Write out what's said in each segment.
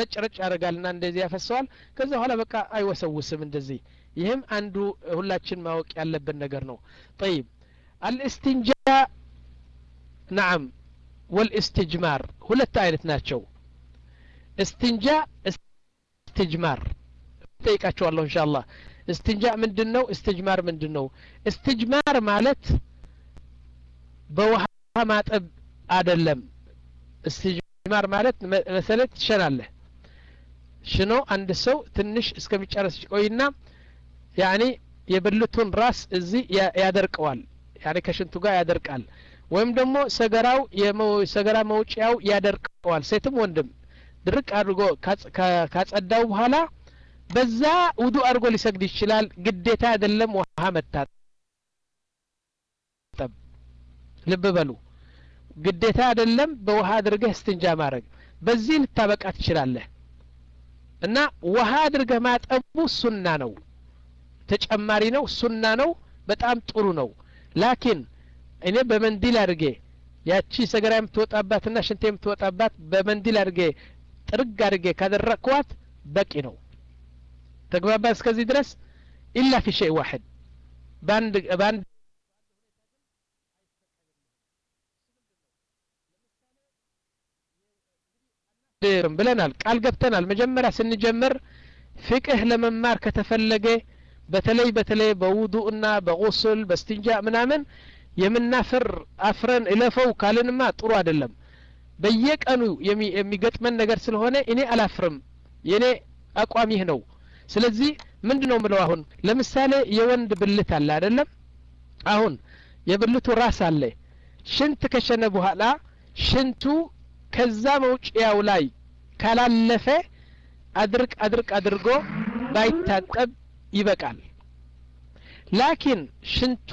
ረጭ ረጭ ያደርጋልና እንደዚህ ያፈሰዋል ከዛ በኋላ በቃ አይወሰውስም እንደዚህ ይህም አንዱ ሁላችን ማወቅ ያለብን ነገር ነው ጠይብ አልእስትንጃ ናዓም ወልእስትጅማር ሁለት አይነት ናቸው እስትንጃ እስትጅማር ጠይቃቸዋለሁ እንሻ አላህ እስትንጃ ምንድን ነው እስትጅማር ምንድን ነው እስትጅማር ማለት በውሃ ማጠብ አደለም እስትጅማር ማለት መሰለት ትሸናለህ ሽኖ አንድ ሰው ትንሽ እስከሚጨረስ ቆይና ያኒ የብልቱን ራስ እዚህ ያደርቀዋል ያኒ ከሽንቱ ጋር ያደርቃል ወይም ደግሞ ሰገራው ሰገራ መውጫው ያደርቀዋል ሴትም ወንድም ድርቅ አድርጎ ካጸዳው በኋላ በዛ ውዱ አድርጎ ሊሰግድ ይችላል ግዴታ አይደለም ውሃ መታጠብ ልብ በሉ ግዴታ አይደለም በውሃ አድርገህ እስትንጃ ማድረግ በዚህ ልታበቃ ትችላለህ እና ውሃ አድርገህ ማጠቡ ሱና ነው ተጨማሪ ነው ሱና ነው በጣም ጥሩ ነው ላኪን እኔ በመንዲል አድርጌ ያቺ ሰገራ የምትወጣባትና ሽንት የምትወጣባት በመንዲል አድርጌ ጥርግ አድርጌ ካደረቅኳት በቂ ነው ተግባባ እስከዚህ ድረስ ኢላ ፊ ሸይ ዋሕድ በአንድ በአንድ ብለናል ቃል ገብተናል መጀመሪያ ስንጀምር ፍቅህ ለመማር ከተፈለገ በተለይ በተለይ በውዱእና በቁስል በስትንጃ ምናምን የምናፍር አፍረን እለፈው ካልንማ ጥሩ አይደለም በየቀኑ የሚገጥመን ነገር ስለሆነ እኔ አላፍርም የእኔ አቋም ይህ ነው ስለዚህ ምንድ ነው ምለው አሁን ለምሳሌ የወንድ ብልት አለ አይደለም አሁን የብልቱ ራስ አለ ሽንት ከሸነ በኋላ ሽንቱ ከዛ መውጭያው ላይ ካላለፈ አድርቅ አድርቅ አድርጎ ባይታጠብ ይበቃል ላኪን ሽንቱ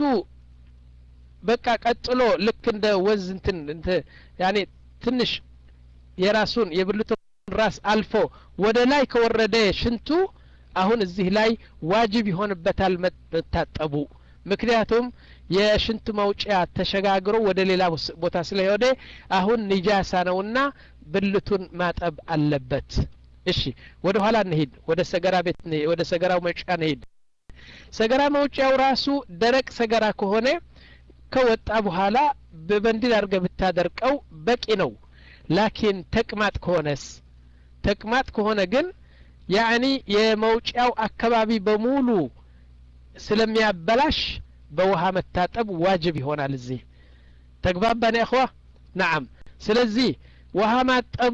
በቃ ቀጥሎ ልክ እንደ ወዝ እንትን ያኔ ትንሽ የራሱን የብልቱን ራስ አልፎ ወደ ላይ ከወረደ ሽንቱ አሁን እዚህ ላይ ዋጅብ ይሆንበታል መታጠቡ ምክንያቱም የሽንት መውጫ ተሸጋግሮ ወደ ሌላ ቦታ ስለሄደ አሁን ንጃሳ ነውና ብልቱን ማጠብ አለበት እሺ ወደ ኋላ እንሂድ ወደ ሰገራ ቤት ወደ ሰገራው መውጫ እንሂድ ሰገራ መውጫው ራሱ ደረቅ ሰገራ ከሆነ ከወጣ በኋላ በበንዲል አድርገ ብታደርቀው በቂ ነው ላኪን ተቅማጥ ከሆነስ ተቅማጥ ከሆነ ግን ያዕኒ የመውጫው አካባቢ በሙሉ ስለሚያበላሽ በውሃ መታጠብ ዋጅብ ይሆናል እዚህ ተግባባን ያኸዋ ናዓም ስለዚህ ውሃ ማጠቡ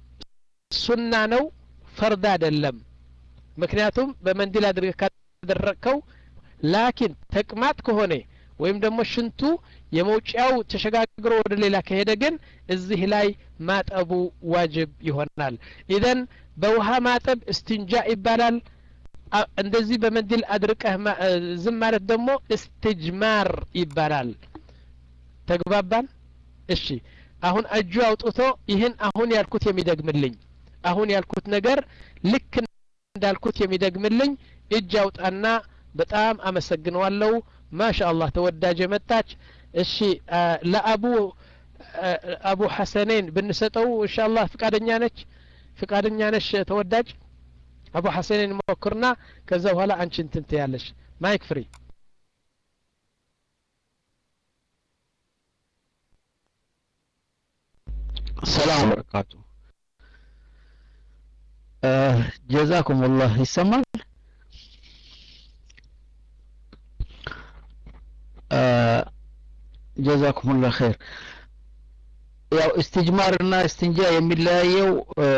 ሱና ነው ፈርድ አይደለም ምክንያቱም በመንዲል አድርገህ ካደረቅከው ላኪን ተቅማጥ ከሆነ ወይም ደግሞ ሽንቱ የመውጫው ተሸጋግሮ ወደ ሌላ ከሄደ ግን እዚህ ላይ ማጠቡ ዋጅብ ይሆናል ኢዘን በውሃ ማጠብ እስትንጃ ይባላል እንደዚህ በመንዲል አድርቀህ ዝም ማለት ደግሞ እስትጅማር ይባላል ተግባባን እሺ አሁን እጁ አውጥቶ ይህን አሁን ያልኩት የሚደግምልኝ አሁን ያልኩት ነገር ልክ እንዳልኩት የሚደግምልኝ እጅ አውጣና በጣም አመሰግነዋለሁ ማሻ አላህ ተወዳጅ የመጣች እሺ ለአቡ አቡ ሐሰኔን ብንሰጠው እንሻ አላህ ፍቃደኛ ነች ፍቃደኛ ነሽ ተወዳጅ አቡ ሐሰኔን ሞክርና ከዛ በኋላ አንቺ እንትን ትያለሽ ማይክ ፍሪ ሰላም በረካቱ ጀዛኩም ላህ ይሰማል ጀዛኩም ላ ኸይር ያው እስትጅማር እና እስትንጃ የሚለያየው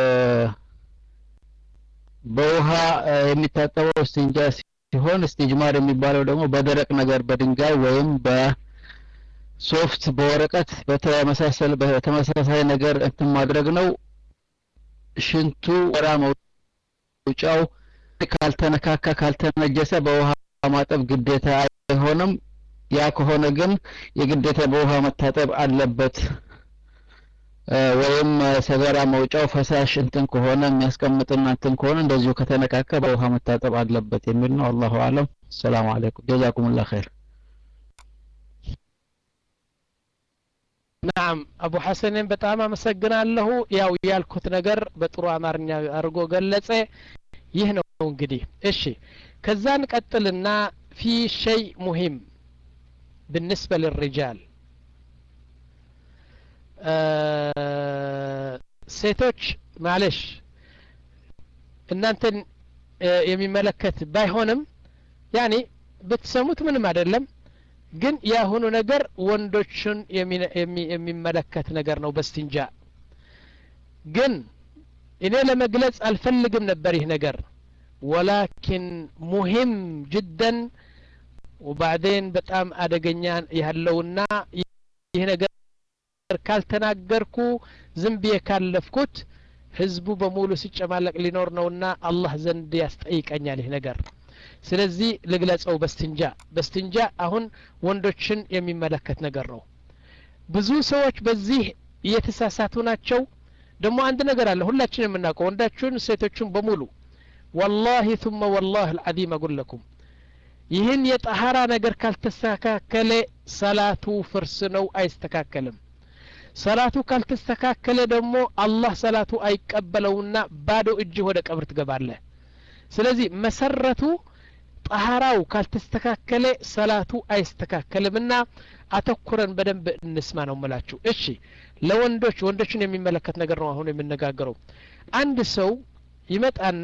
በውሃ የሚታጠበው እስትንጃ ሲሆን እስትጅማር የሚባለው ደግሞ በደረቅ ነገር በድንጋይ ወይም በሶፍት በወረቀት በተመሳሰል በተመሳሳይ ነገር እንትን ማድረግ ነው ሽንቱ ወራ መውጫው ካልተነካካ ካልተነጀሰ በውሃ ማጠብ ግዴታ አይሆንም ያ ከሆነ ግን የግዴታ በውሃ መታጠብ አለበት ወይም ሰገራ መውጫው ፈሳሽ እንትን ከሆነ የሚያስቀምጥና እንትን ከሆነ እንደዚሁ ከተነካከ በውሃ መታጠብ አለበት የሚል ነው አላሁ አለም ሰላም አለይኩም ጀዛኩም ላ ኸይር ናም አቡ ሐሰንን በጣም አመሰግናለሁ ያው ያልኩት ነገር በጥሩ አማርኛ አድርጎ ገለጸ ይህ ነው እንግዲህ እሺ ከዛ እንቀጥልና ፊ ሸይ ሙሂም بالنسبة للرجال ሴቶች ማለሽ እናንተን የሚመለከት ባይሆንም ያኔ ብትሰሙት ምንም አይደለም ግን የአሁኑ ነገር ወንዶችን የሚመለከት ነገር ነው በስትንጃ ግን እኔ ለመግለጽ አልፈልግም ነበር ይህ ነገር ወላኪን ሙሂም ጅደን ወባዕዴን በጣም አደገኛ ያለውና ይህ ነገር ካልተናገርኩ ዝም ብዬ ካለፍኩት ህዝቡ በሙሉ ሲጨማለቅ ሊኖር ነውና አላህ ዘንድ ያስጠይቀኛል ይህ ነገር ስለዚህ ልግለጸው በስትንጃ በስትንጃ አሁን ወንዶችን የሚመለከት ነገር ነው ብዙ ሰዎች በዚህ እየተሳሳቱ ናቸው ደግሞ አንድ ነገር አለ ሁላችን የምናውቀው ወንዳችሁን ሴቶችን በሙሉ ወላሂ ثم والله العظيم اقول لكم ይህን የጠሃራ ነገር ካልተስተካከለ ሰላቱ ፍርስ ነው አይስተካከልም ሰላቱ ካልተስተካከለ ደግሞ አላህ ሰላቱ አይቀበለውና ባዶ እጅህ ወደ ቀብር ትገባለህ ስለዚህ መሰረቱ ጠሃራው ካልተስተካከለ ሰላቱ አይስተካከልምና አተኩረን በደንብ እንስማ ነው ምላችሁ እሺ ለወንዶች ወንዶችን የሚመለከት ነገር ነው አሁን የምነጋገረው አንድ ሰው ይመጣና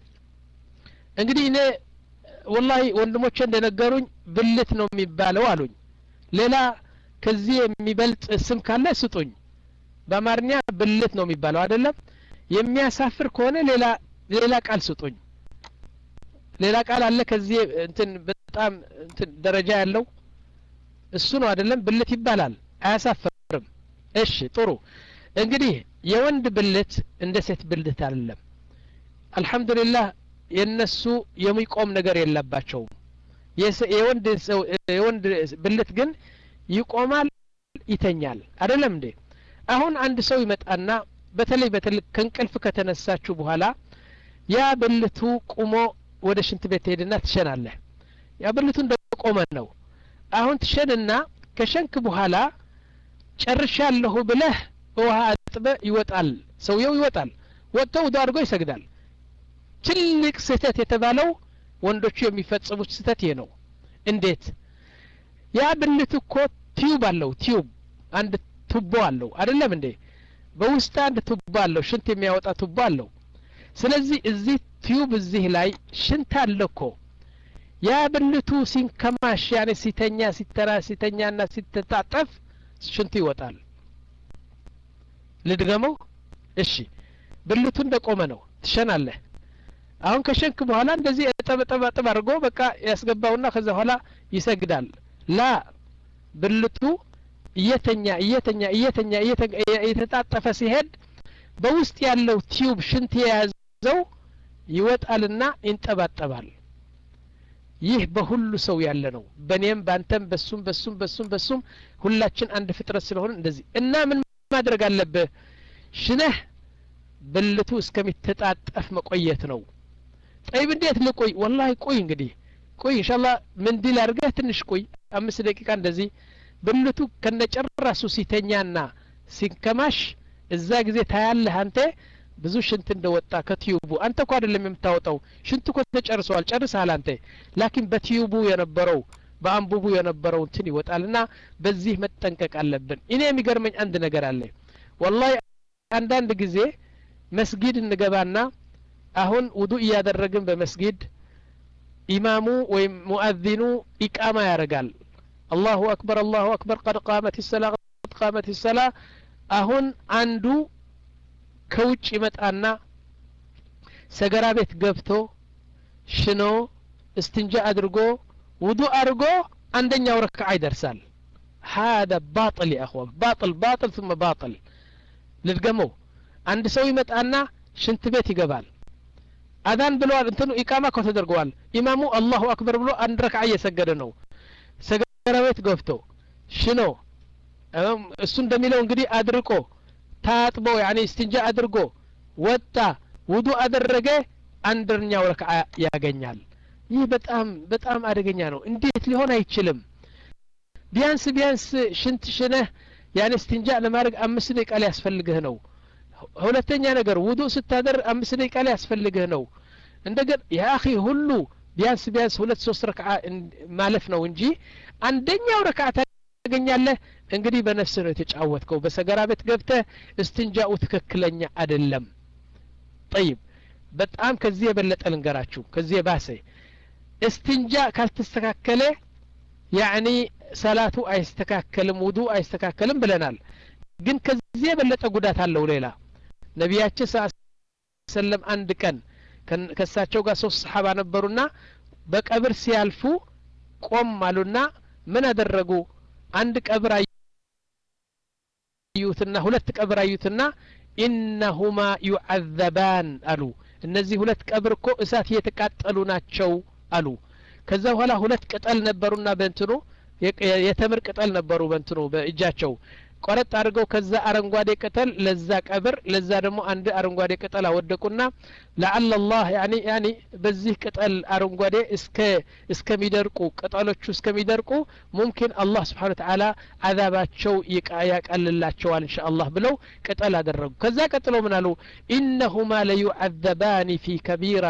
እንግዲህ እኔ ወላሂ ወንድሞቼ እንደነገሩኝ ብልት ነው የሚባለው አሉኝ ሌላ ከዚህ የሚበልጥ ስም ካለ ስጡኝ በአማርኛ ብልት ነው የሚባለው አይደለም የሚያሳፍር ከሆነ ሌላ ሌላ ቃል ስጡኝ ሌላ ቃል አለ ከዚህ እንትን በጣም እንትን ደረጃ ያለው እሱ ነው አይደለም ብልት ይባላል አያሳፍርም እሺ ጥሩ እንግዲህ የወንድ ብልት እንደ ሴት ብልት አይደለም አልহামዱሊላህ የነሱ የሚቆም ነገር የለባቸውም የወንድ ሰው የወንድ ብልት ግን ይቆማል ይተኛል አይደለም እንዴ አሁን አንድ ሰው ይመጣና በተለይ በተለይ ከእንቅልፍ ከተነሳችሁ በኋላ ያ ብልቱ ቁሞ ወደ ሽንት ቤት ትሄድና ትሸናለህ ያ ብልቱ እንደቆመ ነው አሁን ትሸንና ከሸንክ በኋላ ጨርሻለሁ ብለህ ውሃ አጥበ ይወጣል ሰውየው ይወጣል ወጥቶ ውዶ አድርጎ ይሰግዳል ትልቅ ስህተት የተባለው ወንዶቹ የሚፈጽሙት ስህተት ይሄ ነው እንዴት ያ ብልት እኮ ቲዩብ አለው ቲዩብ አንድ ቱቦ አለው አይደለም እንዴ በውስጥ አንድ ቱቦ አለው ሽንት የሚያወጣ ቱቦ አለው ስለዚህ እዚህ ቲዩብ እዚህ ላይ ሽንት አለ እኮ ያ ብልቱ ሲንከማሽ ያኔ ሲተኛ ሲተራ ሲተኛና ሲተጣጠፍ ሽንቱ ይወጣል ልድገመው እሺ ብልቱ እንደቆመ ነው ትሸናለህ አሁን ከሸንክ በኋላ እንደዚህ እጠበጠብ አጥብ አድርጎ በቃ ያስገባውና ከዛ በኋላ ይሰግዳል ላ ብልቱ እየተኛ እየተኛ እየተኛ እየተጣጠፈ ሲሄድ በውስጥ ያለው ቲዩብ ሽንት የያዘው ይወጣልና ይንጠባጠባል ይህ በሁሉ ሰው ያለ ነው በእኔም በአንተም በሱም በሱም በሱም በሱም ሁላችን አንድ ፍጥረት ስለሆነ እንደዚህ እና ምን ማድረግ አለብህ ሽነህ ብልቱ እስከሚተጣጠፍ መቆየት ነው ጠይብ እንዴት ልቆይ ወላሂ ቆይ እንግዲህ ቆይ እንሻላ ምንዲል አድርገህ ትንሽ ቆይ አምስት ደቂቃ እንደዚህ ብልቱ ከነጨራሱ ሲተኛና ሲንከማሽ እዛ ጊዜ ታያለህ አንተ ብዙ ሽንት እንደወጣ ከቲዩቡ አንተ እኮ አይደለም የምታወጣው ሽንት እኮ ተጨርሰዋል ጨርሰሃል አንተ ላኪን በቲዩቡ የነበረው በአንቡቡ የነበረው እንትን ይወጣልና በዚህ መጠንቀቅ አለብን እኔ የሚገርመኝ አንድ ነገር አለ ወላሂ አንዳንድ ጊዜ መስጊድ እንገባና አሁን ውዱ እያደረግን በመስጊድ ኢማሙ ወይም ሙአዚኑ ኢቃማ ያደርጋል አላሁ አክበር አላሁ አክበር ቀድ ቃመት ሰላ ቀድ ቃመት ሰላ አሁን አንዱ ከውጭ ይመጣና ሰገራ ቤት ገብቶ ሽኖ እስትንጃ አድርጎ ውዱ አድርጎ አንደኛው ረክዓ ይደርሳል هذا باطل يا اخوان باطل باطل ثم باطل ልድገመው አንድ ሰው ይመጣና ሽንት ቤት ይገባል አዛን ብለዋል እንትኑ ኢቃማ እኮ ተደርገዋል ኢማሙ አላሁ አክበር ብሎ አንድ ረክዓ እየሰገደ ነው ሰገራ ቤት ገብቶ ሽኖ እሱ እንደሚለው እንግዲህ አድርቆ ታጥቦ ያኔ እስትንጃ አድርጎ ወጣ ውዱ አደረገ አንደኛው ረክዓ ያገኛል ይህ በጣም በጣም አደገኛ ነው እንዴት ሊሆን አይችልም ቢያንስ ቢያንስ ሽንት ሽነህ ያን እስትንጃ ለማድረግ አምስት ደቂቃ ሊያስፈልግህ ነው ሁለተኛ ነገር ውዱእ ስታደር አምስት ደቂቃ ሊያስፈልግህ ነው እንደገና የአኺ ሁሉ ቢያንስ ቢያንስ ሁለት ሶስት ረክዓ ማለፍ ነው እንጂ አንደኛው ረክዓ ታገኛለህ እንግዲህ በነፍስ ነው የተጫወትከው በሰገራ ቤት ገብተህ እስትንጃኡ ትክክለኛ አይደለም ጠይብ በጣም ከዚህ የበለጠ ልንገራችሁ ከዚህ የባሰ እስትንጃ ካልተስተካከለ ያዕኒ ሰላቱ አይስተካከልም ውዱ አይስተካከልም ብለናል ግን ከዚህ የበለጠ ጉዳት አለው ሌላ ነቢያችን ስ ሰለም አንድ ቀን ከእሳቸው ጋር ሶስት ሰሓባ ነበሩና በቀብር ሲያልፉ ቆም አሉና ምን አደረጉ አንድ ቀብር አዩትና ሁለት ቀብር አዩትና ኢነሁማ ዩዓዘባን አሉ እነዚህ ሁለት ቀብር እኮ እሳት እየተቃጠሉ ናቸው አሉ ከዛ በኋላ ሁለት ቅጠል ነበሩና በእንትኑ የተምር ቅጠል ነበሩ በእንትኑ በእጃቸው ቆረጥ አድርገው ከዛ አረንጓዴ ቅጠል ለዛ ቀብር ለዛ ደግሞ አንድ አረንጓዴ ቅጠል አወደቁና ለአለ ላህ ያኒ ያኒ በዚህ ቅጠል አረንጓዴ እስከ እስከሚደርቁ ቅጠሎቹ እስከሚደርቁ ሙምኪን አላህ ስብሓን ተዓላ አዛባቸው ያቃልላቸዋል እንሻ አላህ ብለው ቅጠል አደረጉ ከዛ ቀጥሎ ምን አሉ ኢነሁማ ለዩዓዘባኒ ፊ ከቢራ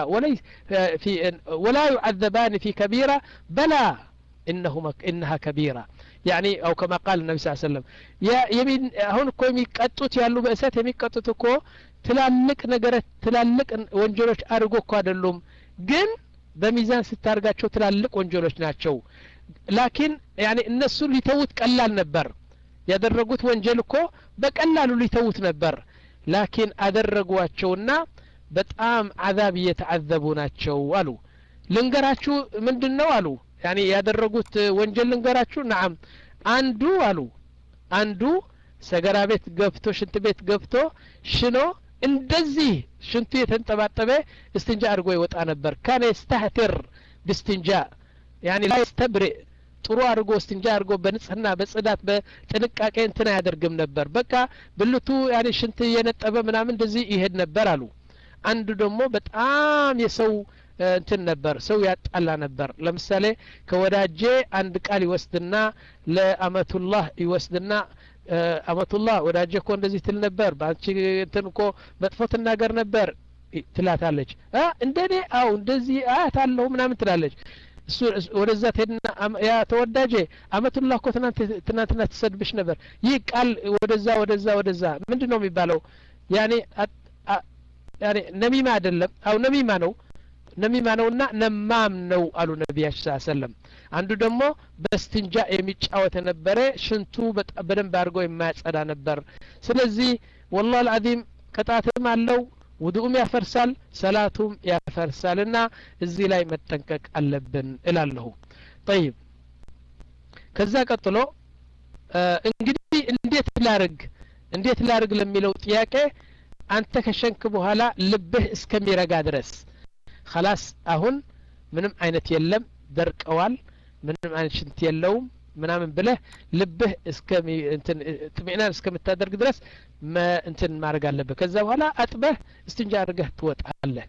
ወላ ዩዓዘባኒ ፊ ከቢራ በላ إنهما إنها كبيرة يعني أو كما قال النبي صلى الله عليه وسلم يا يمين هون كو የሚቀጡት ያሉ በእሳት የሚቀጡት እኮ ትላልቅ ነገረት ትላልቅ ወንጀሎች አድርጎ እኮ አይደሉም ግን በሚዛን ስታርጋቸው ትላልቅ ወንጀሎች ናቸው ላኪን ያኔ እነሱ ሊተውት ቀላል ነበር ያደረጉት ወንጀል እኮ በቀላሉ ሊተውት ነበር ላኪን አደረጓቸውና በጣም አዛብ እየተዓዘቡ ናቸው አሉ ልንገራችሁ ምንድን ነው አሉ ያኔ ያደረጉት ወንጀል ልንገራችሁ ናም አንዱ አሉ አንዱ ሰገራ ቤት ገብቶ ሽንት ቤት ገብቶ ሽኖ እንደዚህ ሽንቱ የተንጠባጠበ እስትንጃ አድርጎ ይወጣ ነበር ካነ የስተህትር ብስትንጃ ያኒ ላይ ስተብርእ ጥሩ አድርጎ እስትንጃ አድርጎ በንጽህና በጽዳት በጥንቃቄ እንትን አያደርግም ነበር በቃ ብልቱ ያኔ ሽንት እየነጠበ ምናምን እንደዚህ ይሄድ ነበር አሉ አንዱ ደግሞ በጣም የሰው እንትን ነበር ሰው ያጣላ ነበር ለምሳሌ ከወዳጄ አንድ ቃል ይወስድና ለአመቱላህ ይወስድና አመቱላህ ወዳጄ እኮ እንደዚህ ትል ነበር በአንቺ እንትን እኮ መጥፎ ትናገር ነበር ትላታለች እንደኔ አው እንደዚህ አያት አለሁ ምናምን ትላለች እሱ ወደዛ ትሄድና ያ ተወዳጄ አመቱላህ እኮ ትናንትና ትሰድብሽ ነበር ይህ ቃል ወደዛ ወደዛ ወደዛ ምንድን ነው የሚባለው ያኔ ያኔ ነሚማ አይደለም አው ነሚማ ነው ነሚማ ነውና ነማም ነው አሉ ነቢያችን ስ ሰለም አንዱ ደግሞ በስትንጃ የሚጫወት የነበረ ሽንቱ በደንብ አድርገው የማያጸዳ ነበር ስለዚህ ወላህ አልዓዚም ቅጣትም አለው ውዱኡም ያፈርሳል ሰላቱም ያፈርሳል እና እዚህ ላይ መጠንቀቅ አለብን እላለሁ ጠይብ ከዛ ቀጥሎ እንግዲህ እንዴት ላርግ እንዴት ላርግ ለሚለው ጥያቄ አንተ ከሸንክ በኋላ ልብህ እስከሚረጋ ድረስ ከላስ አሁን ምንም አይነት የለም ደርቀዋል ምንም አይነት ሽንት የለውም ምናምን ብለህ ልብህ ጥሚዕናን እስከምታደርግ ድረስ እንትን ማድረግ አለብህ ከዛ በኋላ አጥበህ እስትንጃ አድርገህ ትወጣለህ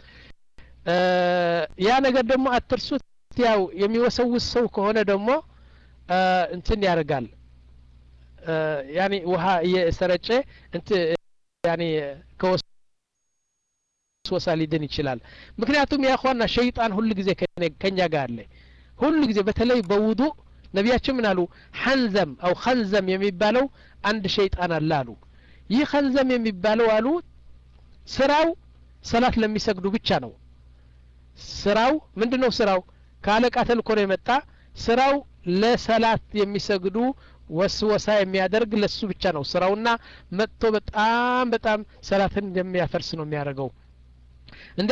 ያ ነገር ደግሞ አትርሱት ያው የሚወሰውስ ሰው ከሆነ ደግሞ እንትን ያደርጋል ያኔ ውሃ እየሰረጨ እንት ያኔ ከወስ ወሳ ሊድን ይችላል ምክንያቱም ያኳና ሸይጣን ሁሉ ጊዜ ከኛ ጋር አለ ሁሉ ጊዜ በተለይ በውዱ ነቢያችን ምን አሉ ሐንዘም አው ኸንዘም የሚባለው አንድ ሸይጣን አለ አሉ ይህ ኸንዘም የሚባለው አሉ ስራው ሰላት ለሚሰግዱ ብቻ ነው ስራው ምንድን ነው ስራው ከአለቃ ተልኮ ነው የመጣ ስራው ለሰላት የሚሰግዱ ወስወሳ የሚያደርግ ለሱ ብቻ ነው ስራውና መጥቶ በጣም በጣም ሰላትን እንደሚያፈርስ ነው የሚያደርገው እንደ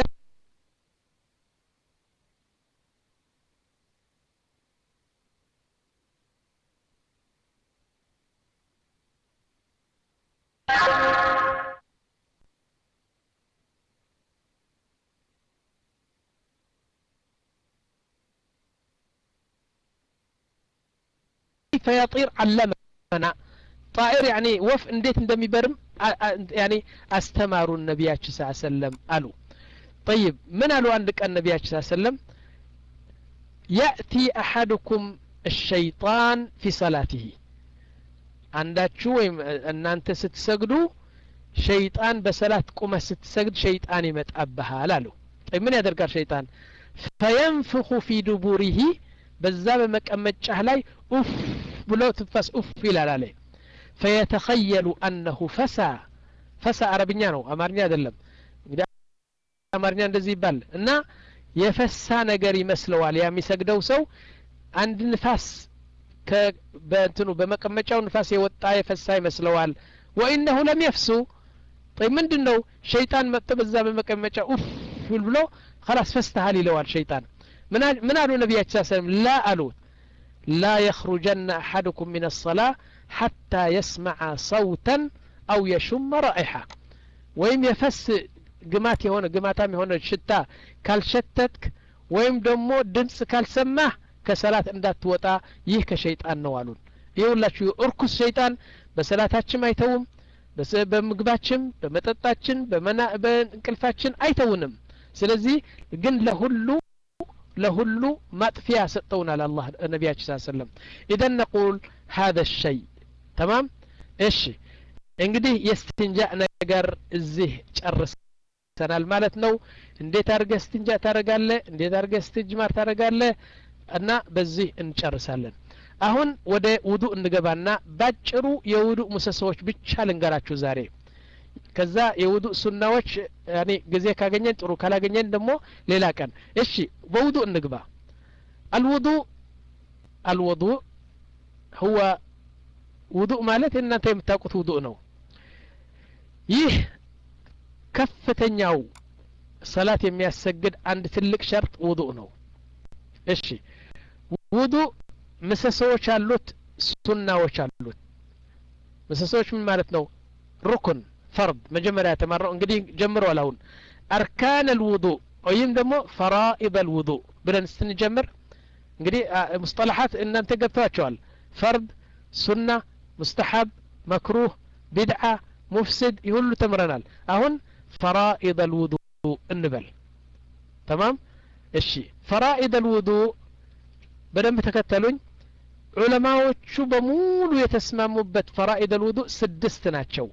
فيطير علمنا طائر يعني وف انديت اندمي برم يعني استماروا النبي صلى الله عليه وسلم قالوا طيب من قالوا عندك النبي صلى الله عليه وسلم يأتي أحدكم الشيطان في صلاته አንዳችሁ ወይም እናንተ ስትሰግዱ ሸይጣን በሰላት ቁመህ ስትሰግድ ሸይጣን ይመጣብሃል አሉ ምን ያደርጋል ሸይጣን ፈየንፍኹ ፊ ዱቡሪሂ በዛ በመቀመጫህ ላይ ኡፍ ብሎ ትንፋስ ኡፍ ይላል አለ ፈየተኸየሉ አነሁ ፈሳ ፈሳ አረብኛ ነው አማርኛ አይደለም እንግዲህ አማርኛ እንደዚህ ይባል እና የፈሳ ነገር ይመስለዋል ያ የሚሰግደው ሰው አንድ ንፋስ በእንትኑ በመቀመጫው ንፋስ የወጣ የፈሳ ይመስለዋል ወኢነሁ ለም የፍሱ ምንድን ነው ሸይጣን መጥቶ በዛ በመቀመጫ ኡፍ ብሎ خلاص ፈስተሃል ይለዋል ሸይጣን ምን አሉ ነቢያችን ሰለም ላ አሉት ላ የኽሩጀና አሐድኩም ምን الصلاة حتى يسمع صوتا أو يشم رائحة ወይም የፈስ ግማት የሆነ ግማታም የሆነ ሽታ ካልሸተትክ ወይም ደግሞ ድምፅ ካልሰማህ ከሰላት እንዳትወጣ ይህ ከሸይጣን ነው አሉን ይህ ሁላችሁ እርኩስ ሸይጣን በሰላታችን አይተውም በምግባችን በመጠጣችን በእንቅልፋችን አይተውንም ስለዚህ ግን ለሁሉ ለሁሉ ማጥፊያ ሰጠውናል አላህ ነቢያችን ስ ሰለም ኢደን ነቁል ሀذا الشيء ተማም እሺ እንግዲህ የስትንጃ ነገር እዚህ ጨርሰናል ማለት ነው እንዴት አድርገህ ስትንጃ ታደረጋለ እንዴት አድርገህ ስትጅማር ታደረጋለ እና በዚህ እንጨርሳለን አሁን ወደ ውዱ እንገባና ባጭሩ የውዱ ምሰሶዎች ብቻ ልንገራችሁ ዛሬ ከዛ የውዱ ሱናዎች ያኔ ጊዜ ካገኘን ጥሩ ካላገኘን ደግሞ ሌላ ቀን እሺ በውዱ እንግባ አልውዱ አልውዱ ሁወ ውዱእ ማለት እናንተ የምታውቁት ውዱእ ነው ይህ ከፍተኛው ሰላት የሚያሰግድ አንድ ትልቅ ሸርጥ ውዱእ ነው እሺ ውዱእ ምሰሶዎች አሉት ሱናዎች አሉት ምሰሶዎች ምን ማለት ነው ሩኩን ፈርድ መጀመሪያ የተማረው እንግዲህ ጀምረዋል አሁን አርካን አልውዱእ ወይም ደግሞ ፈራኢድ አልውዱእ ብለን ስንጀምር እንግዲህ ሙስጠላሓት እናንተ ገብተዋቸዋል ፈርድ ሱና ሙስተሐብ መክሩህ ቢድዓ ሙፍስድ ይህ ሁሉ ተምረናል አሁን ፈራኢድ አልውዱእ እንበል ተማም እሺ ፈራኢድ አልውዱእ በደንብ ተከተሉኝ ዑለማዎቹ በሙሉ የተስማሙበት ፈራኢድ አልውዱእ ስድስት ናቸው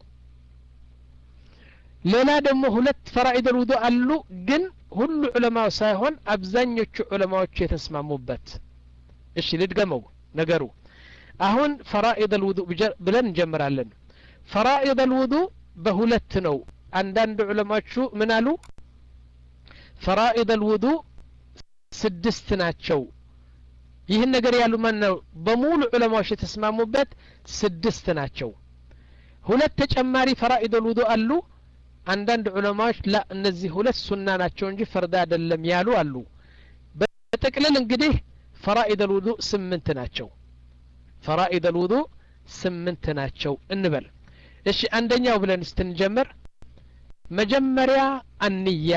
ሌላ ደግሞ ሁለት ፈራኢድ አልውዱእ አሉ ግን ሁሉ ዑለማው ሳይሆን አብዛኞቹ ዑለማዎቹ የተስማሙበት እሺ ልድገመው ነገሩ አሁን ፈራኢድ አልውዱእ ብለን እንጀምራለን ፈራኢድ አልውዱእ በሁለት ነው አንዳንድ ዑለማዎቹ ምን አሉ ፈራኢድ አልውዱእ ስድስት ናቸው ይህን ነገር ያሉ ማን ነው በሙሉ ዑለማዎች የተስማሙበት ስድስት ናቸው ሁለት ተጨማሪ ፈራኢድ አልውዱእ አሉ አንዳንድ ዑለማዎች ላ እነዚህ ሁለት ሱና ናቸው እንጂ ፈርድ አይደለም ያሉ አሉ በጥቅልል እንግዲህ ፈራኢድ አልውዱእ ስምንት ናቸው ፈራኢድ አልውዱእ ስምንት ናቸው እንበል እሺ አንደኛው ብለን ስትንጀምር መጀመሪያ አንያ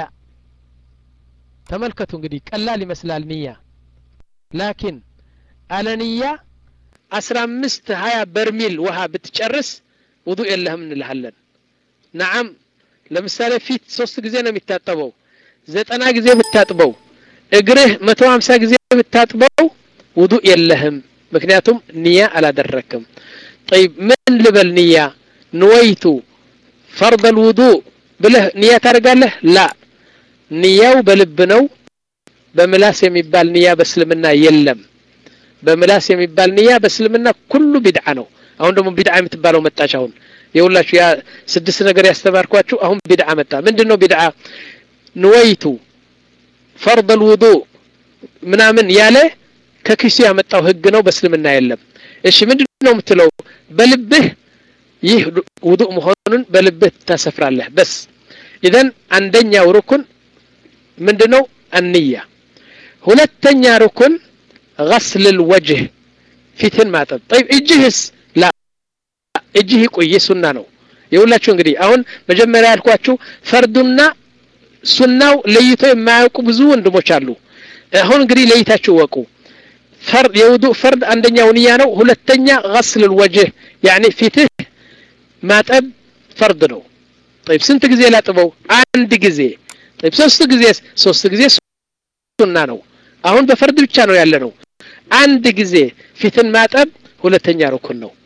ተመልከቱ እንግዲህ ቀላል ይመስላል ንያ ላኪን አለንያ አስራ አምስት ሀያ በርሚል ውሃ ብትጨርስ ውዱእ የለህም እንልሃለን ነዓም ለምሳሌ ፊት ሶስት ጊዜ ነው የሚታጠበው ዘጠና ጊዜ ብታጥበው እግርህ መቶ ሀምሳ ጊዜ ብታጥበው ውዱእ የለህም ምክንያቱም ንያ አላደረክም ጠይብ ምን ልበል ንያ ንወይቱ ፈርድ አልውዱእ ብለህ ንያ ታደርጋለህ ላ ንያው በልብ ነው በምላስ የሚባል ንያ በእስልምና የለም በምላስ የሚባል ንያ በእስልምና ኩሉ ቢድዓ ነው አሁን ደግሞ ቢድዓ የምትባለው መጣች አሁን የሁላችሁ ያ ስድስት ነገር ያስተማርኳችሁ አሁን ቢድዓ መጣ ምንድን ነው ቢድዓ ንወይቱ ፈርድ አልውዱእ ምናምን ያለ ከኪሱ ያመጣው ህግ ነው በእስልምና የለም እሺ ምንድን ነው የምትለው በልብህ ይህ ውዱእ መሆኑን በልብህ ታሰፍራለህ በስ ኢዘን አንደኛው ሩኩን ምንድን ነው አንያ ሁለተኛ ሩኩን غسل الوجه ፊትን ማጠብ طيب እጅህስ ላ እጅህ ይቆይ ሱና ነው የሁላችሁ እንግዲህ አሁን መጀመሪያ ያልኳችሁ ፈርዱና ሱናው ለይቶ የማያውቁ ብዙ ወንድሞች አሉ አሁን እንግዲህ ለይታችሁ ወቁ ፈርድ የውዱእ ፈርድ አንደኛው ንያ ነው ሁለተኛ غسل الوجه يعني ፊትህ ማጠብ ፈርድ ነው طيب ስንት ጊዜ ላጥበው አንድ ጊዜ طيب ሶስት ጊዜ ሶስት ጊዜ ሱና ነው አሁን በፈርድ ብቻ ነው ያለ ነው አንድ ጊዜ ፊትን ማጠብ ሁለተኛ ሩኩን ነው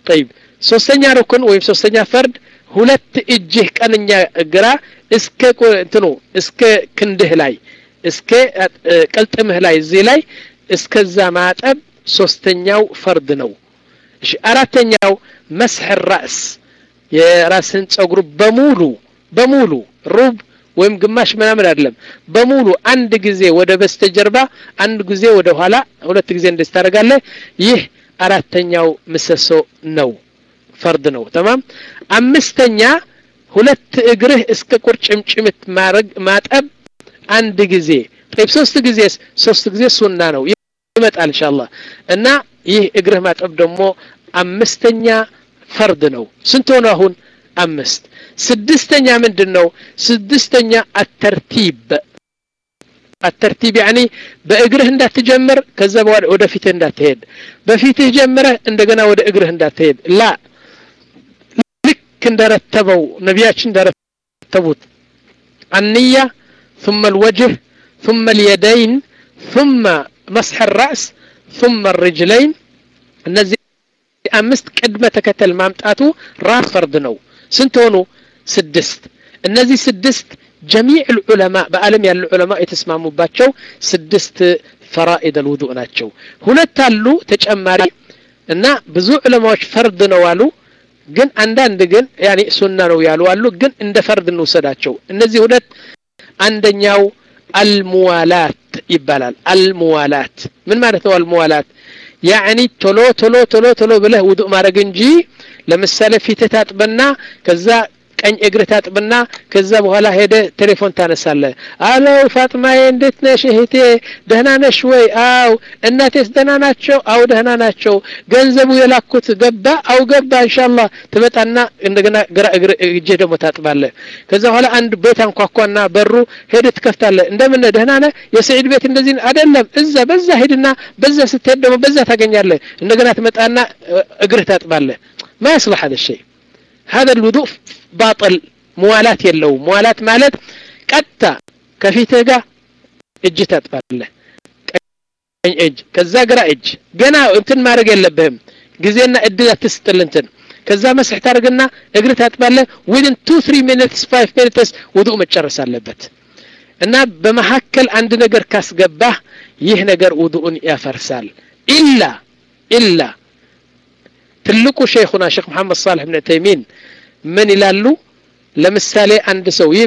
ጠይብ ሶስተኛ ሩክን ወይም ሶስተኛ ፈርድ ሁለት እጅህ ቀንኛ ግራ እስከ እንትኑ እስከ ክንድህ ላይ እስከ ቅልጥምህ ላይ እዚህ ላይ እስከዛ ማጠብ ሶስተኛው ፈርድ ነው እሺ አራተኛው መስሕ ራእስ የራስን ጸጉር በሙሉ በሙሉ ሩብ ወይም ግማሽ ምናምን አይደለም በሙሉ አንድ ጊዜ ወደ በስተጀርባ አንድ ጊዜ ወደ ኋላ ሁለት ጊዜ እንደዚህ ታደርጋለህ ይህ አራተኛው ምሰሶ ነው ፈርድ ነው ተማም አምስተኛ ሁለት እግርህ እስከ ቁርጭምጭምት ማረግ ማጠብ አንድ ጊዜ ጠይብ ሶስት ጊዜ ሶስት ጊዜ ሱና ነው ይመጣል ኢንሻአላህ እና ይህ እግርህ ማጠብ ደግሞ አምስተኛ ፈርድ ነው ስንት ሆነ አሁን አምስት ስድስተኛ ምንድን ነው ስድስተኛ አተርቲብ አተርቲብ ያኒ በእግርህ እንዳትጀምር ከዛ በኋላ ወደ ፊትህ እንዳትሄድ በፊትህ ጀምረህ እንደገና ወደ እግርህ እንዳትሄድ ላ ልክ እንደረተበው ነቢያችን እንደረተቡት አንያ ثم الوجه ثم اليدين ثم مسح الرأس ثم الرجلين እነዚህ አምስት ቅድመ ተከተል ማምጣቱ ራስ ፈርድ ነው ስንት ሆኑ ስድስት እነዚህ ስድስት ጀሚዕ ልዑለማ በአለም ያሉ ዑለማ የተስማሙባቸው ስድስት ፈራኢድ አልውዱእ ናቸው ሁለት አሉ ተጨማሪ እና ብዙ ዑለማዎች ፈርድ ነው አሉ ግን አንዳንድ ግን ያኔ ሱና ነው ያሉ አሉ ግን እንደ ፈርድ እንውሰዳቸው እነዚህ ሁለት አንደኛው አልሙዋላት ይባላል አልሙዋላት ምን ማለት ነው አልሙዋላት ያዕኒ ቶሎ ቶሎ ቶሎ ቶሎ ብለህ ውዱእ ማድረግ እንጂ ለምሳሌ ፊትህ ታጥበና ከዛ ቀኝ እግር ታጥብና ከዛ በኋላ ሄደ ቴሌፎን ታነሳለ አለው ፋጥማዬ እንዴት ነሽ እህቴ ደህና ነሽ ወይ አው እናቴስ ደህና ናቸው አው ደህና ናቸው ገንዘቡ የላኩት ገባ አው ገባ እንሻላ ትመጣና እንደገና ግራ እግር እጄ ደግሞ ታጥባለ ከዛ በኋላ አንድ ቤት አንኳኳና በሩ ሄደ ትከፍታለ እንደምን ደህና ነህ የሰዒድ ቤት እንደዚህ አይደለም እዛ በዛ ሄድና በዛ ስትሄድ ደግሞ በዛ ታገኛለ እንደገና ትመጣና እግርህ ታጥባለ ما يصلح هذا الشيء هذا الوضوء باطل موالات يلو موالات مالت قطع كفيته ጋር እጅ ታጥባለህ ቀኝ እጅ ከዛ ግራ እጅ ገና እንትን ማድረግ የለብህም ጊዜና እድል አትስጥል እንትን ከዛ መስሕ ታደርግና እግር ታጥባለህ ዊድን ቱ ትሪ ሚኒትስ ፋይቭ ሚኒትስ ውዱእ መጨረስ አለበት እና በመካከል አንድ ነገር ካስገባህ ይህ ነገር ውዱኡን ያፈርሳል ኢላ ኢላ ትልቁ ሼኹና ሼክ መሐመድ ሳልሕ ብን ተይሚን ምን ይላሉ ለምሳሌ አንድ ሰው ይህ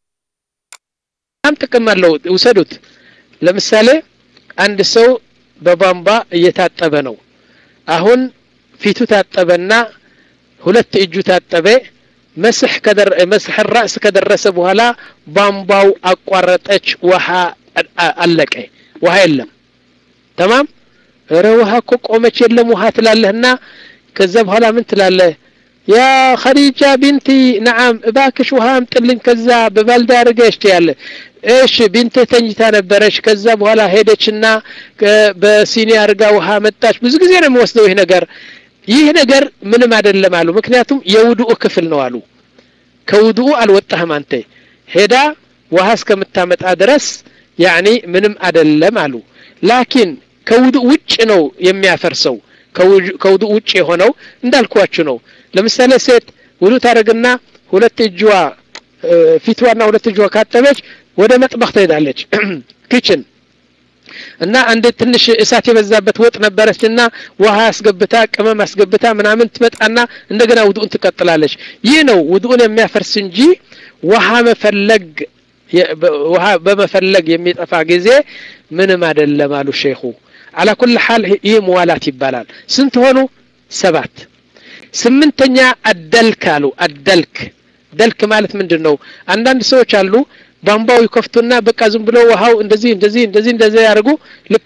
በጣም ጥቅም አለው ውሰዱት ለምሳሌ አንድ ሰው በቧንቧ እየታጠበ ነው አሁን ፊቱ ታጠበና ሁለት እጁ ታጠበ መስሕ መስሕ ራእስ ከደረሰ በኋላ ቧንቧው አቋረጠች ውሃ አለቀ ውሃ የለም ተማም እረ ውሃ እኮ ቆመች የለም ውሃ ትላለህና ከዛ በኋላ ምን ትላለህ ያ ኸዲጃ ቢንቲ ነዓም እባክሽ ውሃ አምጥልኝ ከዛ በባልዳ አድርገሽ ትያለ እሺ ቢንትህ ተኝታ ነበረች ከዛ በኋላ ሄደችና በሲኒ አድርጋ ውሃ መጣች ብዙ ጊዜ ነው የሚወስደው ይህ ነገር ይህ ነገር ምንም አይደለም አሉ ምክንያቱም የውድኡ ክፍል ነው አሉ ከውድኡ አልወጣህም አንተ ሄዳ ውሃ እስከምታመጣ ድረስ ያኒ ምንም አይደለም አሉ ላኪን ከውድኡ ውጭ ነው የሚያፈርሰው ከውዱ ውጭ የሆነው እንዳልኳችሁ ነው ለምሳሌ ሴት ውዱ ታደረግና ሁለት እጅዋ ፊትዋና ሁለት እጅዋ ካጠበች ወደ መጥበቅ ትሄዳለች ኪችን እና አንድ ትንሽ እሳት የበዛበት ወጥ ነበረች እና ውሃ አስገብታ ቅመም አስገብታ ምናምን ትመጣና እንደገና ውዱኡን ትቀጥላለች ይህ ነው ውዱኡን የሚያፈርስ እንጂ ውሃ መፈለግ ውሃ በመፈለግ የሚጠፋ ጊዜ ምንም አይደለም አሉ ሼኹ አላ ኩል ሓል ይህ መዋላት ይባላል ስንት ሆኑ ሰባት ስምንተኛ አደልክ አሉ አደልክ ደልክ ማለት ምንድን ነው አንዳንድ ሰዎች አሉ ቧንቧው ይከፍቱና በቃ ዝም ብሎ ውሃው እንደዚህ እንደዚህ እንደዚህ እንደዚህ ያደርጉ ልክ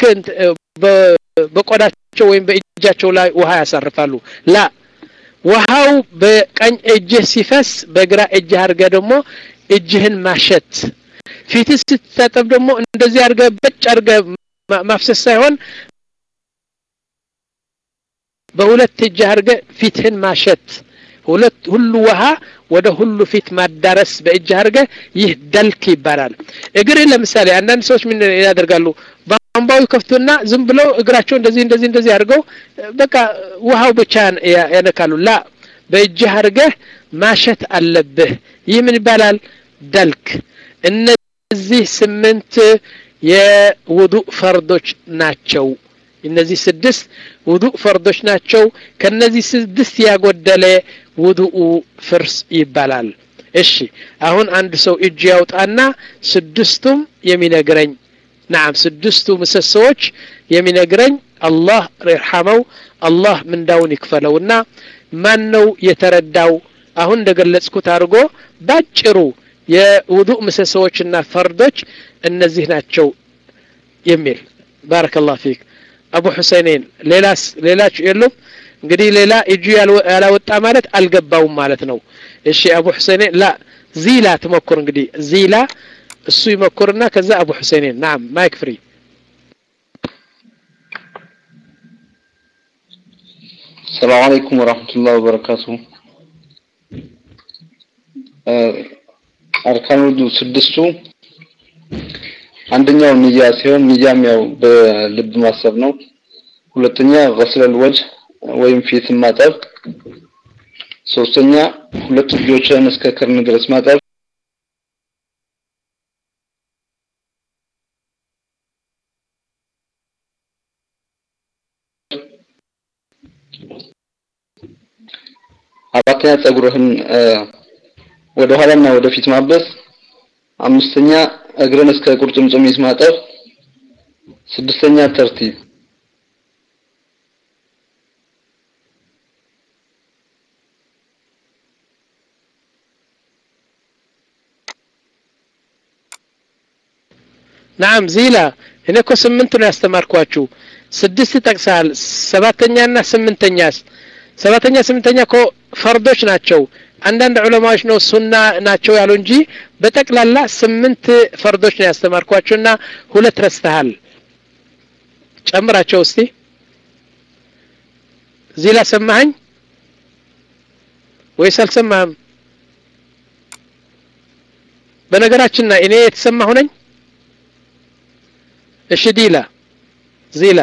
በቆዳቸው ወይም በእጃቸው ላይ ውሃ ያሳርፋሉ ላ ውሃው በቀኝ እጅህ ሲፈስ በግራ እጅህ አድርገ ደግሞ እጅህን ማሸት ፊትህ ስትታጠብ ደግሞ እንደዚህ አድርገ በጭ አድርገ ማፍሰስ ሳይሆን በሁለት እጅ አድርገ ፊትህን ማሸት ሁለት ሁሉ ውሃ ወደ ሁሉ ፊት ማዳረስ በእጅ አድርገ ይህ ደልክ ይባላል እግር ለምሳሌ አንዳንድ ሰዎች ምን ያደርጋሉ ቧንቧው ይከፍቱና ዝም ብለው እግራቸው እንደዚህ እንደዚህ እንደዚህ አድርገው በቃ ውሃው ብቻ ያነካሉ ላ በእጅህ አድርገህ ማሸት አለብህ ይህ ምን ይባላል ደልክ እነዚህ ስምንት የውዱእ ፈርዶች ናቸው እነዚህ ስድስት ውዱእ ፈርዶች ናቸው ከነዚህ ስድስት ያጎደለ ውዱኡ ፍርስ ይባላል እሺ አሁን አንድ ሰው እጅ ያውጣና ስድስቱም የሚነግረኝ ናም ስድስቱ ምሰሶዎች የሚነግረኝ አላህ ይርሐመው አላህ ምንዳውን ይክፈለውና ማን ነው የተረዳው አሁን እንደገለጽኩት አድርጎ ባጭሩ የውዱእ ምሰሶዎችና ፈርዶች እነዚህ ናቸው የሚል ባረከላሁ ፊክ አቡ ሁሰይኔን ሌላስ ሌላችሁ የሉም እንግዲህ ሌላ እጁ ያላወጣ ማለት አልገባውም ማለት ነው እሺ አቡ ሁሰይኔን ላ ዚላ ትሞክር እንግዲህ ዚላ እሱ ይሞክርና ከዛ አቡ ሁሰይኔን ናም ማይክ ፍሪ السلام عليكم ورحمة الله وبركاته አርካን ውዱ ስድስቱ አንደኛው ንያ ሲሆን ንያም ያው በልብ ማሰብ ነው ሁለተኛ ገስለል ወጅ ወይም ፊት ማጠብ ሶስተኛ ሁለት እጆችን እስከ ክርን ድረስ ማጠብ አራተኛ ጸጉርህን ወደ ኋላና ወደፊት ማበስ አምስተኛ እግርን እስከ ቁርጭምጭሚት ማጠብ ስድስተኛ ተርቲብ ናም ዚላ እኔ እኮ ስምንት ነው ያስተማርኳችሁ ስድስት ጠቅሰሃል ሰባተኛና ስምንተኛስ ሰባተኛ ስምንተኛ እኮ ፈርዶች ናቸው አንዳንድ ዑለማዎች ነው ሱና ናቸው ያሉ እንጂ በጠቅላላ ስምንት ፈርዶች ነው ያስተማርኳቸውና ሁለት ረስተሃል ጨምራቸው እስቲ ዚላ ሰማኸኝ ወይስ አልሰማህም በነገራችን እኔ የተሰማሁ ነኝ እሺ ዲላ ዚላ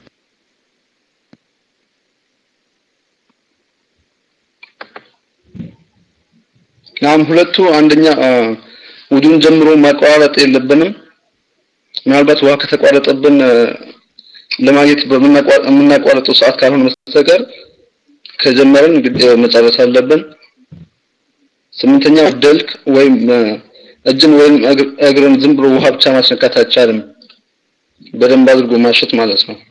ናም ሁለቱ አንደኛ ውዱን ጀምሮ ማቋረጥ የለብንም ምናልባት ውሃ ከተቋረጠብን ለማግኘት በምናቋረጠው ሰዓት ካልሆነ በስተቀር ከጀመረን መጨረስ አለብን ስምንተኛ ደልክ ወይም እጅን ወይም እግርን ዝም ብሎ ውሃ ብቻ ማስነካት አይቻልም በደንብ አድርጎ ማሸት ማለት ነው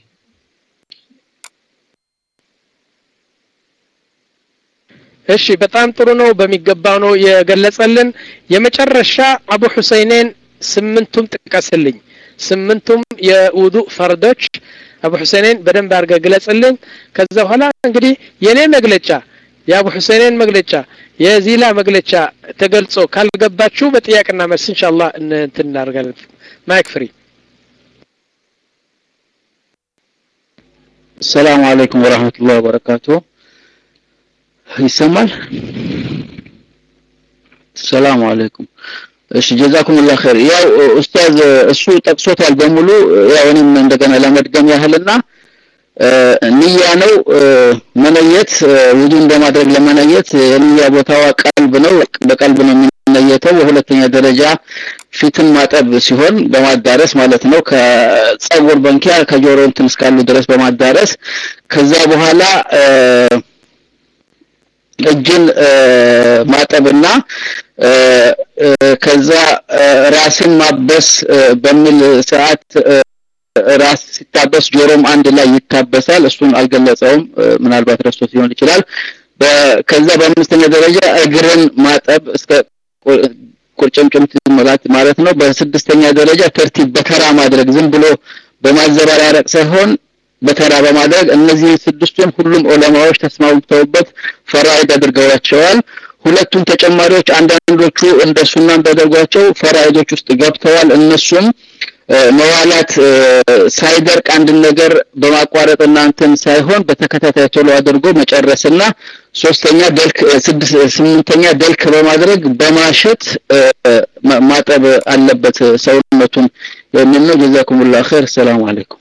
እሺ በጣም ጥሩ ነው በሚገባው ነው የገለጸልን የመጨረሻ አቡ ሁሰይኔን ስምንቱም ጥቀስልኝ ስምንቱም የውዱእ ፈርዶች አቡ ሁሰይኔን በደንብ አድርገ ግለጽልኝ ከዛ በኋላ እንግዲህ የኔ መግለጫ የአቡ ሁሰይኔን መግለጫ የዚላ መግለጫ ተገልጾ ካልገባችሁ በጥያቄና መልስ ኢንሻአላህ እንትን እናደርጋለን ማይክ ፍሪ ሰላም አለይኩም ወራህመቱላሂ ወበረካቱ ይሰማል ሰላም አለይኩም እሺ ጀዛኩሙላህ ኸይር ያው ኡስታዝ እሱ ጠቅሶታል በሙሉ ያው እኔም እንደገና ለመድገም ያህልና ንያ ነው መነየት ውዱን በማድረግ ለመነየት የንያ ቦታዋ ቀልብ ነው በቀልብ ነው የሚነየተው በሁለተኛ ደረጃ ፊትን ማጠብ ሲሆን በማዳረስ ማለት ነው ከጸጉር በንኪያ ከጆሮ እንትን እስካሉ ድረስ በማዳረስ ከዛ በኋላ እጅን ማጠብና ከዛ ራስን ማበስ በሚል ሰዓት ራስ ሲታበስ ጆሮም አንድ ላይ ይታበሳል እሱን አልገለጸውም ምናልባት ረስቶት ሊሆን ይችላል ከዛ በአምስተኛ ደረጃ እግርን ማጠብ እስከ ቁርጭምጭምት ማለት ማለት ነው በስድስተኛ ደረጃ ተርቲብ በተራ ማድረግ ዝም ብሎ በማዘበራረቅ ሳይሆን በተራ በማድረግ እነዚህ ስድስቱን ሁሉም ዑለማዎች ተስማምተውበት ፈራኢድ አድርገዋቸዋል ሁለቱም ተጨማሪዎች አንዳንዶቹ እንደ ሱናም ቢያደርጓቸው ፈራኢዶች ውስጥ ገብተዋል እነሱም መዋላት ሳይደርቅ አንድ ነገር በማቋረጥ እናንተን ሳይሆን በተከታታይ ቶሎ አድርጎ መጨረስና ሶስተኛ ደልክ ስድስት ስምንተኛ ደልክ በማድረግ በማሸት ማጠብ አለበት ሰውነቱን የሚል ነው ጀዛኩሙላህ ኸይር ሰላም አለይኩም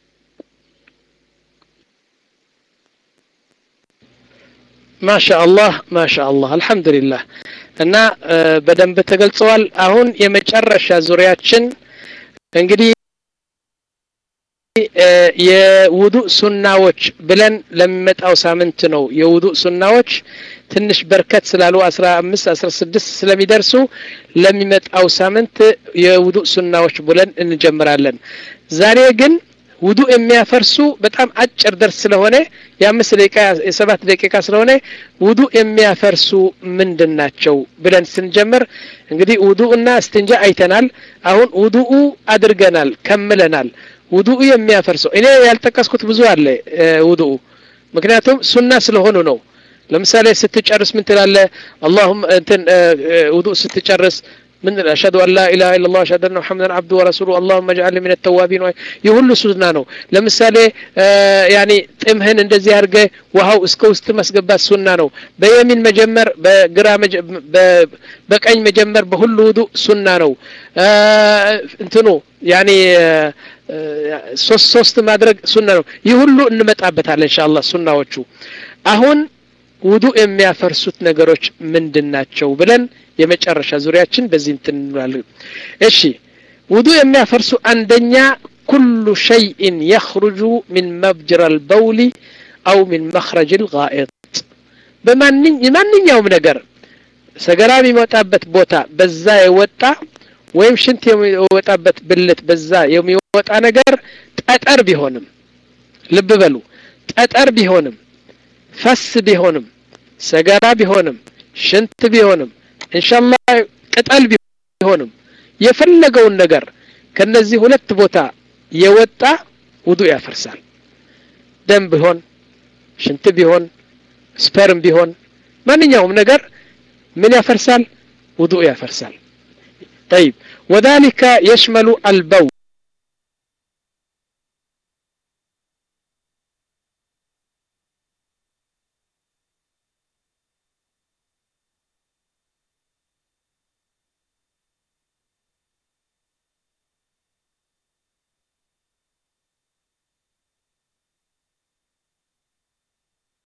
ማሻአላህ ማሻአላህ አልহামዱሊላህ እና በደንብ ተገልጸዋል አሁን የመጨረሻ ዙሪያችን እንግዲህ የውዱእ ሱናዎች ብለን ለሚመጣው ሳምንት ነው የውዱእ ሱናዎች ትንሽ በርከት ስላሉ 15 16 ስለሚደርሱ ለሚመጣው ሳምንት የውዱእ ሱናዎች ብለን እንጀምራለን ዛሬ ግን ውዱእ የሚያፈርሱ በጣም አጭር ደርስ ስለሆነ የአምስት ደቂቃ የሰባት ደቂቃ ስለሆነ ውዱእ የሚያፈርሱ ምንድን ናቸው ብለን ስንጀምር እንግዲህ ውዱእና እስትንጃ አይተናል አሁን ውዱኡ አድርገናል ከምለናል ውዱኡ የሚያፈርሰው እኔ ያልጠቀስኩት ብዙ አለ ውዱኡ ምክንያቱም ሱና ስለሆኑ ነው ለምሳሌ ስትጨርስ ምን ትላለ አላሁም እንትን ውዱእ ስትጨርስ من أشهد أن لا إله إلا الله أشهد أن محمدا عبده ورسوله اللهم اجعلني من التوابين يهل سنة ነው ለምሳሌ ያኒ ጥምህን እንደዚህ አድርገ ውሃው እስከ ውስጥ ማስገባት ሱና ነው በየሚን መጀመር በግራ በቀኝ መጀመር በሁሉ ውዱእ ሱና ነው እንትኑ ያኒ ሶስት ሶስት ማድረግ ሱና ነው ይህ ሁሉ እንመጣበታለን ኢንሻአላህ ሱናዎቹ አሁን ውዱእ የሚያፈርሱት ነገሮች ምንድን ናቸው ብለን የመጨረሻ ዙሪያችን በዚህ እንትን እንላለን እሺ ውዱእ የሚያፈርሱ አንደኛ ኩሉ ሸይእን የኽሩጁ ሚን መብጅራ አልበውሊ አው ሚን መኽረጅ ልጋኢጥ በማንኛውም ነገር ሰገራ የሚወጣበት ቦታ በዛ የወጣ ወይም ሽንት የሚወጣበት ብልት በዛ የሚወጣ ነገር ጠጠር ቢሆንም ልብ በሉ ጠጠር ቢሆንም ፈስ ቢሆንም ሰገራ ቢሆንም ሽንት ቢሆንም እንሻላ ቅጠል ቢሆንም የፈለገውን ነገር ከነዚህ ሁለት ቦታ የወጣ ውዱእ ያፈርሳል ደም ቢሆን ሽንት ቢሆን ስፐርም ቢሆን ማንኛውም ነገር ምን ያፈርሳል ውዱእ ያፈርሳል طيب وذلك يشمل البول